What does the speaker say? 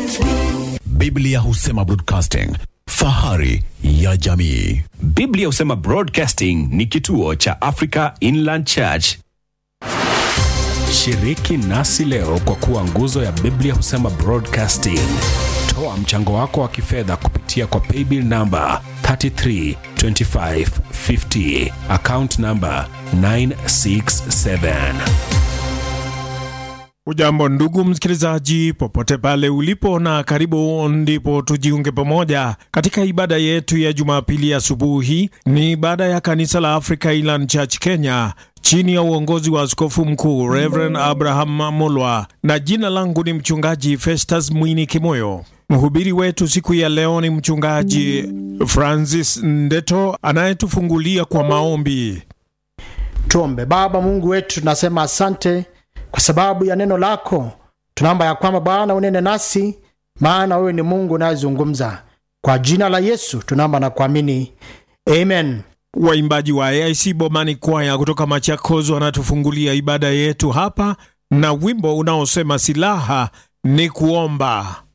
Biblia husema broadcasting, fahari ya jamii. Biblia husema Broadcasting ni kituo cha Africa Inland Church. Shiriki nasi leo kwa kuwa nguzo ya Biblia husema Broadcasting. Toa mchango wako wa kifedha kupitia kwa paybill namba 332550 account namba 967. Ujambo ndugu msikilizaji, popote pale ulipo, na karibu ndipo tujiunge pamoja katika ibada yetu ya Jumapili asubuhi. Ni ibada ya kanisa la Africa Inland Church Kenya chini ya uongozi wa askofu mkuu Reverend Abraham Mulwa, na jina langu ni mchungaji Festus Mwini Kimoyo. Mhubiri wetu siku ya leo ni mchungaji Francis Ndeto anayetufungulia kwa maombi. Tuombe. Baba Mungu wetu, tunasema asante kwa sababu ya neno lako. Tunaomba ya kwamba Bwana unene nasi, maana wewe ni Mungu unayezungumza. Kwa jina la Yesu tunaomba na kuamini, amen. Waimbaji wa AIC Bomani Kwaya kutoka Machakos wanatufungulia ibada yetu hapa na wimbo unaosema silaha ni kuomba.